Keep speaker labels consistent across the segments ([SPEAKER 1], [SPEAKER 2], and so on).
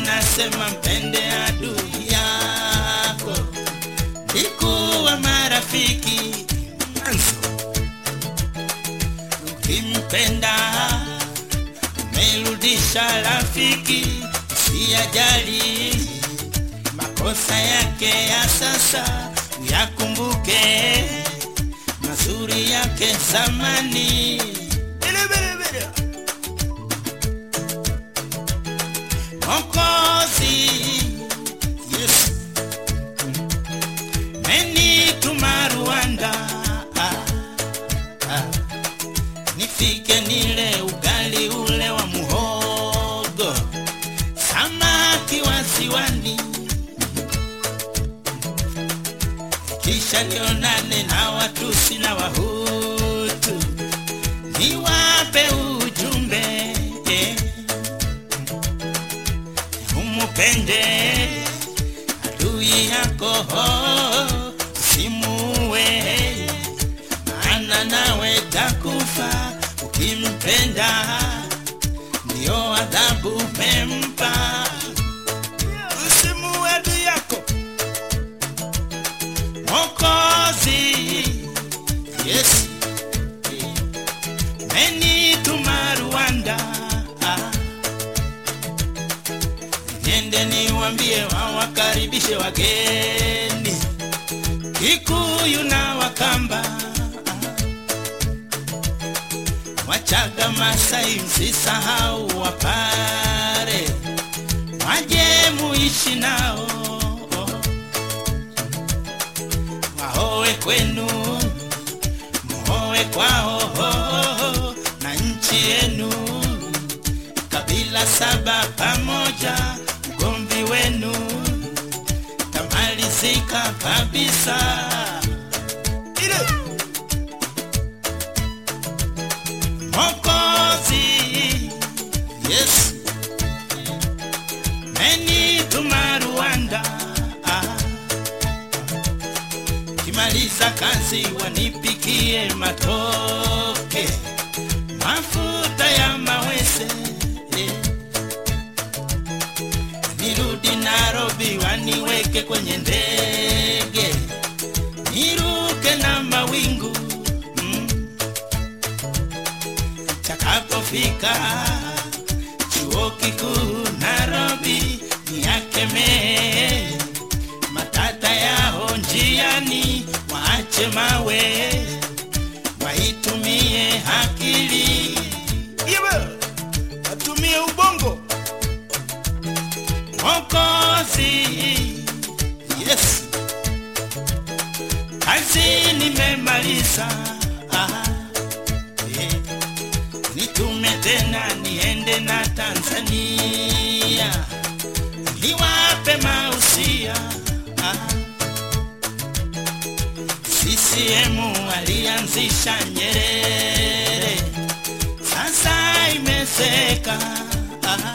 [SPEAKER 1] inasema mpende adui yako ikuwa marafiki mwanzo ukimpenda umerudisha rafiki usiyajali makosa yake ya sasa uyakumbuke mazuri yake zamani Bili, bili, bili. Mokozi Yesu menituma Rwanda ah, ah. nifike nile ugali ule wa muhogo samaki wa ziwani kisha nionane na Watusi na Wahutu niwape ujumbe eh umupende adui yako simuwe maana nawe takufa ukimpenda ndio adhabu mempa usimuwe adui yako mokozi yes menituma rwanda ah niende niwambie wawakaribishe wageni Kikuyu na Wakamba, Wachaga, Masai, msisahau Wapare, waje muishi nao, wahowe kwenu, muhowe kwao, na nchi yenu kabila saba pamoja, ugomvi wenu tamalizika kabisa. Ile Mokozi Yesu menituma Rwanda, ah. kimaliza kazi wanipikie matoke mafuta ya mawese eh. nirudi Nairobi waniweke kwenye ndege niruke na mawingu mm. takapofika chuo kikuu Nairobi niakemee matata yao njiani, waache mawe waitumie akili, Iwe, watumie ubongo Mwokozi Yesu, kazi nimemaliza, ah, eh, nitume tena niende na Tanzania niwape mausia ah. CCM alianzisha Nyerere, sasa imeseka ah.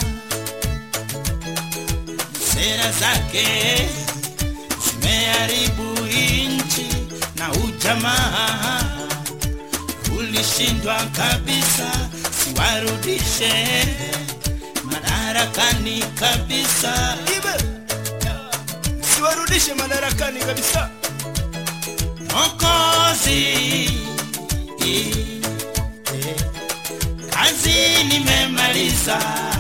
[SPEAKER 1] Sera zake zimeharibu nchi na ujamaa ulishindwa kabisa, siwarudishe madarakani kabisa, Ibe. siwarudishe madarakani kabisa. Mokozi, eh, kazi nimemaliza,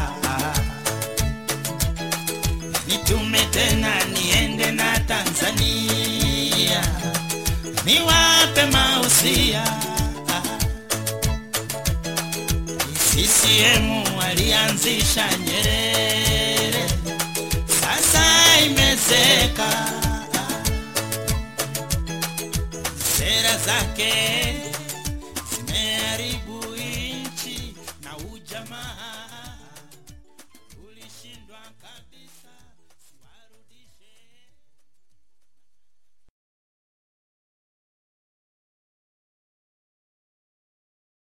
[SPEAKER 1] nitume tena niende na Tanzania niwape mausia. CCM alianzisha Nyerere, sasa imezeka sera zake zimeharibu nchi na ujamaa ulishindwa kabisa.